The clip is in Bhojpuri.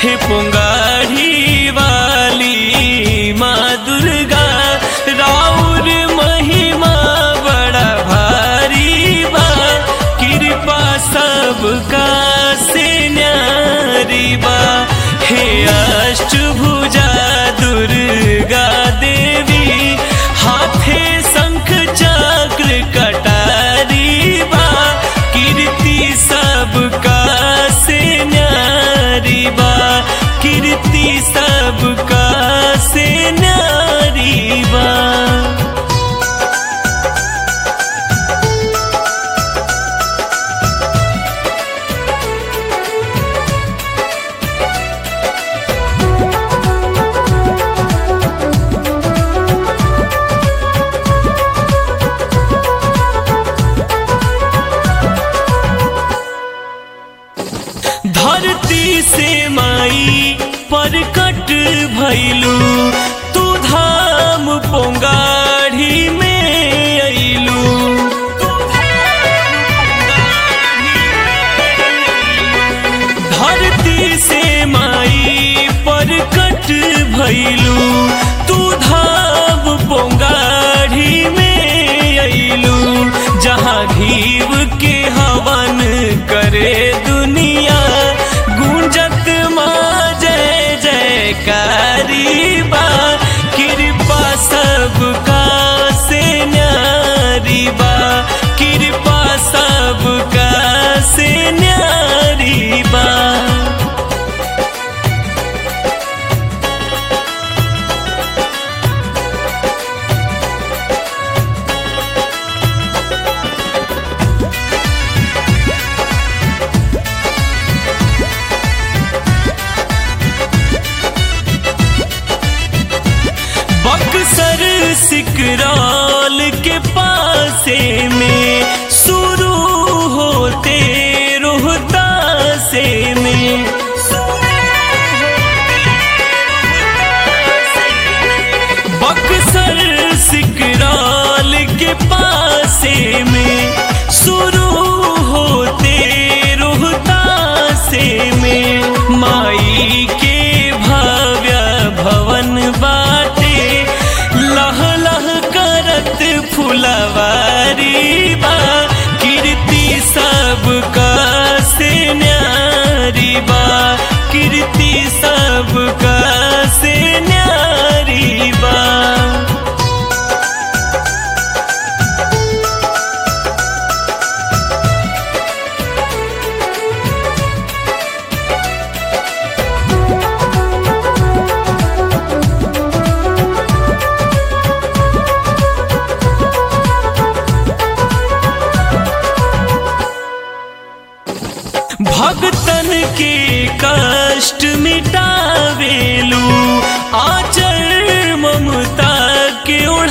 हे पुंगारी वाली माँ दुर्गा राउर महिमा बड़ा भारी बा कृपा सबका से न्यारी बा हे अष्टभुजा दुर्गा देवी हाथे शंख चक्र कटारी बा कीर्ति सबका से न्यारी बा कीर्ति सबका से न्यारी बा धरती से माई परकट भैलू तू धाम पोंगाढ़ी में अइलू धरती से माई परकट भैलू तू धाम पोंगाढ़ी में अइलू जहाँ घीव के हवन करे दुनिया गूंजत माँ जय जयकारी बा कृपा सबका से न्यारी बा कृपा सबका से न्यारी बा बक्सर सिकरौल के पासे में शुरू होते रोहतासे में बक्सर सिकरौल के पासे में शुरू होते रोहतासे में माई के भव्य भवन बाटे लह लह करत फुलवारी बा कीर्ति सबका से न्यारी बा कीर्ति सबका से न्यारी बा भक्तन के कष्ट मिटावेलू आचर ममता के